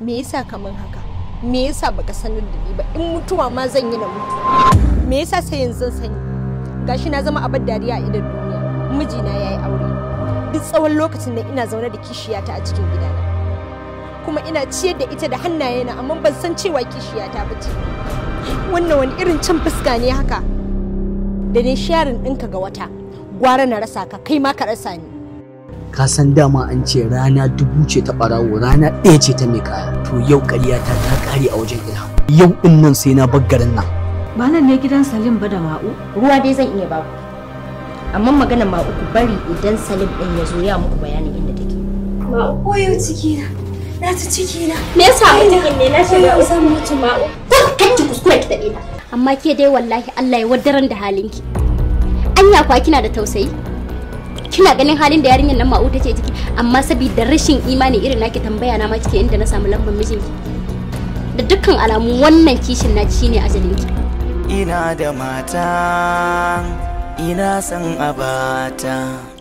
me yasa kaman haka me yasa baka sanar da ni ba in mutuwa ma zan yi na mutu me yasa sai yanzu zan sani gashi na zama abar dariya a idan duniya mijina yayi aure duk tsawon lokacin da ina zaune da kishiyata a cikin gidana kuma ina ciyar da ita da hannayena amma ban san cewa kishiyata ba ce wannan wani irin cin fuska ne haka da ne sharin ɗinka ga wata gwara na rasa ka kai ma ka rasa ni ka san dama an ce rana dubu ce ta ɓarawo rana ɗaya ce ta mai kaya to yau ƙaryata ta ƙare a wajen ilham yau ɗin nan sai na bar garin nan ba nan ne gidan salim ba da ma'u ruwa dai zan iya baku amma magana ma uku bari idan salim ɗin ya zo ya muku bayanin inda take Ma'u koyo ciki na. Na ta ciki na. me yasa mutumin ne na shiga Koyo zan mutu ma'u. kan ki kuskure ki taɓe ta amma ke dai wallahi Allah ya wadaran da halinki anya kwa kina da tausayi kina ganin halin da yarinyar nan ma'u take ciki amma saboda rashin imani irin naki tambaya na ma kike inda na samu lambar mijinki da dukkan alamu wannan kishin na shine ajalinki ina da mata ina son abata